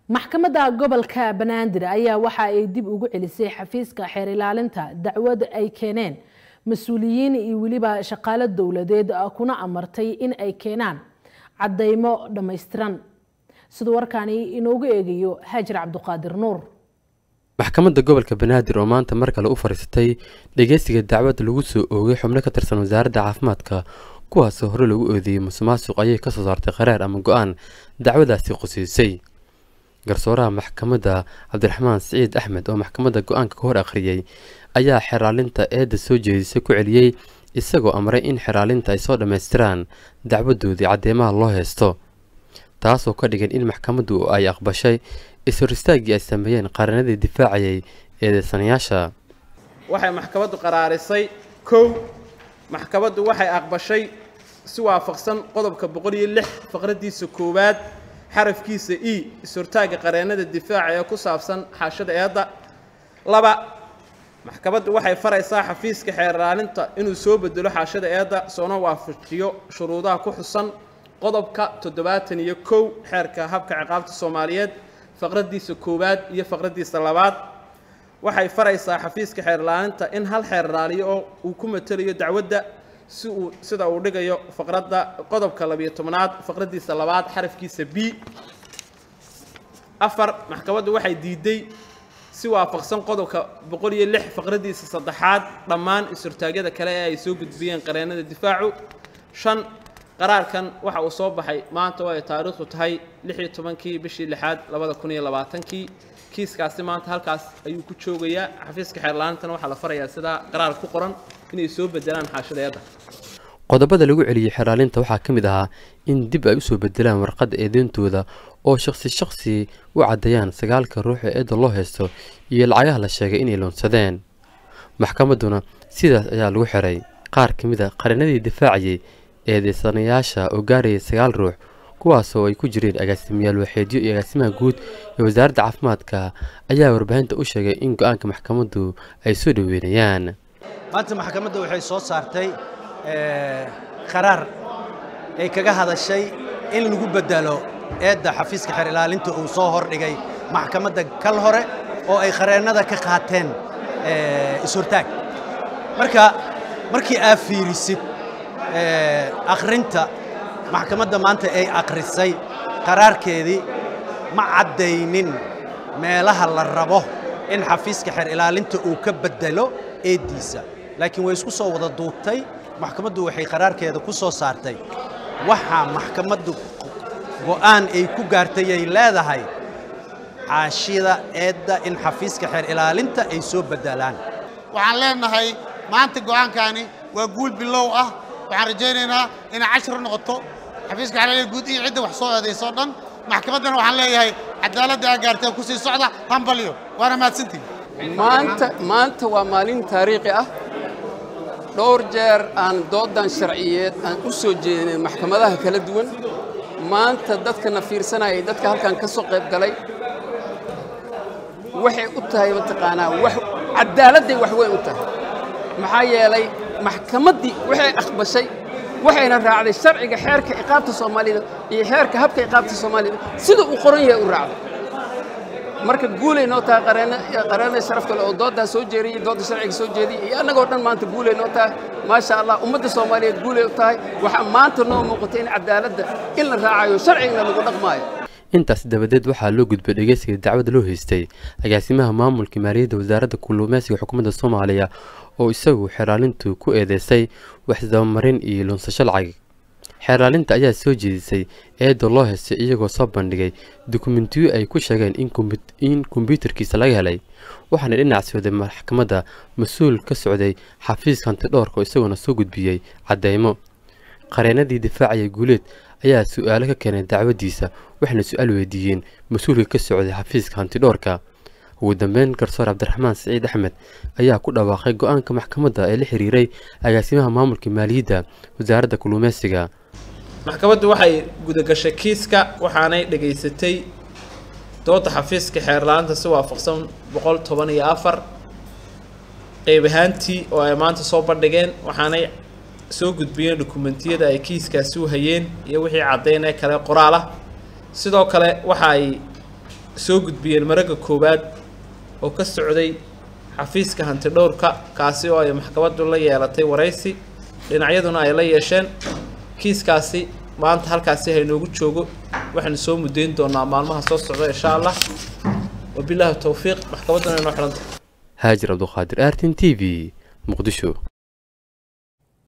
maxkamadda gobolka banaadir ayaa waxa ay dib ugu celisay xafiiska xeer ilaalinta dacwad ay keeneen mas-uuliyiin iyo weliba shaqaalo dowladeed kuna amartay in ay keenaan caddaymo dhammaystiran siduu warkaani inoogu eegayo haajir cabduqaadir nuur maxkamadda gobolka banaadir oo maanta mar kale u fadhiisatay dhegeysiga dacwad lagu soo oogay xubno ka tirsan wasaaradda caafimaadka kuwaasoo hore lagu oodiyey musuqmaasuq ayay kasoo saartay qaraar ama go-aan dacwadaasi qusiisay garsooraha maxkamadda cabdiraxmaan siciid axmed oo maxkamadda go-aanka ka hor akhriyey ayaa xeraalinta eedda soo jeedisay ku celiyey isagoo amray in xeraalinta ay soo dhammaystiraan dacwadoodii caddeemaha loo heysto taasoo ka dhigan in maxkamaddu ay aqbashay is-hor istaaggii ay sameeyeen qaranadii difaacayay eedeysanayaasha waxay maxkamaddu qaraarisay kow maxkamaddu waxay aqbashay si waafaqsan qodobka boqol iyo lix faqraddiisa koowaad xarafkiisa e is-hortaagga qareennada difaaca ee ku saabsan xaashada eedda laba maxkamaddu waxay faraysaa xafiiska xeer ilaalinta inuu soo bedelo xaashada eedda soona waafajiyo shuruudaha ku xusan qodobka toddobaatan iyo kow xeerka habka ciqaabta soomaaliyeed faqraddiisa koowaad iyo faqraddiisa labaad waxay faraysaa xafiiska xeer ilaalinta in hal xeer ilaaliyo oo uu ku matelayo dacwadda si uu sida uu dhigayo faqradda qodobka labiyo tobnaad faqraddiisa labaad xarafkiisa b afar maxkamaddu waxay diiday si waafaqsan qodobka boqol iyo lix faqraddiisa saddexaad dhammaan is-hortaagyada kale ee ay soo gudbiyeen qareennada difaacu shan qaraarkan waxa uu soo baxay maanta oo ay taariikhdu tahay lix iyo tobankii bishii lixaad labada kun iyo labaatankii kiiskaasi maanta halkaas ayuu ku joogayaa xafiiska xeerlaantana waxaa la farayaa sidaa qaraar ku qoran inay soo bedelaan xaashada eedda qodobada lagu celiyey xeraalinta waxaa ka mid ahaa in dib ay usoo bedelaan warqadda eedeyntooda oo shakhsi shakhsi u caddeeyaan sagaalka ruux ee eedda loo haysto iyo lacagaha la sheegay inay loonsadeen maxkamadduna sidaas ayaa lagu xiray qaar ka mid a qarinadii difaacayay eedeysanayaasha oo gaarayay sagaal ruux kuwaasoo ay ku jireen agaasimayaal waxeedyo iyo agaasimaha guud ee wasaaradda caafimaadka ayaa warbaahinta u sheegay in go-aanka maxkamaddu ay soo dhoweynayaan maanta maxkamadda waxay soo saartay qaraar ay kaga hadashay in lagu bedelo eedda xafiiska xeer ilaalinta uu soo hordhigay maxkamadda kal hore oo ay qareennada ka qaateen is-hortaag marka markii aa fiirisid akhrinta maxkamadda maanta ay akhrisay qaraarkeedii ma caddaynin meelaha la rabo in xafiiska xeer ilaalinta uu ka beddelo eeddiisa laakiin way isku soo wada duubtay maxkamaddu waxay qaraarkeeda ku soo saartay waxaa maxkamaddu go'aan ay ku gaartay ay leedahay caashida eedda in xafiiska xeer ilaalinta ay soo beddelaan waxaan leenahay maanta go'aankani waa guul bilow ah waxaan rajaynaynaa inay cashar noqoto xafiiska xeer guud iyo cidda wax soo eedaysoo dhan maxkamaddana waxaan leeyahay cadaaladda aa gaartay ku sii socda hambalyo waana mahadsantihin maanta maanta waa maalin taariikhi ah dhowr jeer aan doodan sharciyeed aan u soo jeedinay maxkamadaha kala duwan maanta dadkana fiirsanayay dadka halkan ka soo qayb galay waxay u tahay mataqaanaa wax cadaaladday wax weyn u tahay maxaa yeelay maxkamaddii waxay aqbashay waxayna raacday sharciga xeerka iqaabta soomaalida iyo xeerka habka iqaabta soomaalida sida uu qoran yahay u raacday marka guulay noo tahay qareena sharafta le oo dooddaa soo jeeriyey doodda sharciga soo jeediyey iyo annagoo dhan maanta guulay noo tahay maasha allah ummadda soomaaliyeed guulay u tahay waxaa maanta noo muuqatay in cadaaladda in la raacayo sharcigana lagu dhaqmaayo intaas dabadeed waxaa loo gudbay dhegeysiga dacwada loo haystay agaasimaha maamulka maaliyadda wasaaradda kulluumeysiga xukuumadda soomaaliya oo isagu xeraalintu ku eedeysay waxdabamarin iyo lunsasho lacag xeeraalinta ayaa soo jeedisay eedda loo heystay iyagoo soo bandhigay dukumentiyo ay ku sheegeen in kombyuutarkiisa laga helay waxaana dhinac socday maxkamadda mas-uul ka socday xafiiska hantidhoorka oo isagoona soo gudbiyey caddeymo qareennadii difaacaya guuleed ayaa su-aalo ka keenay dacwaddiisa waxayna su-aal weydiiyeen mas-uulka ka socday xafiiska hantidhoorka ugu dambeyn garsoor cabdiraxmaan siciid axmed ayaa ku dhawaaqay go-aanka maxkamadda ee la xiriiray agaasimaha maamulka maaliyadda wasaaradda kulluumeysiga maxkamaddu waxay gudagashay kiiska waxaanay dhegaysatay dooda xafiiska xeerlaanta si waafaqsan boqol toban iyo afar qeyb ahaantii oo ay maanta soo bandhigeen waxaanay soo gudbiyeen dokumentiyada ay kiiskaasi u hayeen iyo wixii caddayn ee kale qoraal ah sidoo kale waxa ay soo gudbiyeen maragga koowaad oo ka socday xafiiska hanti dhowrka kaasi oo ay maxkamaddu la yeelatay waraysi dhinacyaduna ay la yeesheen kiiskaasi maanta halkaasi haynoogu joogo waxaynu soo mudayn doonaa maalmaha soo socda insha allah wabilaahi towfiiq maxkamadduna inoo xidhanta haajir cabduqaadir artin t v muqdisho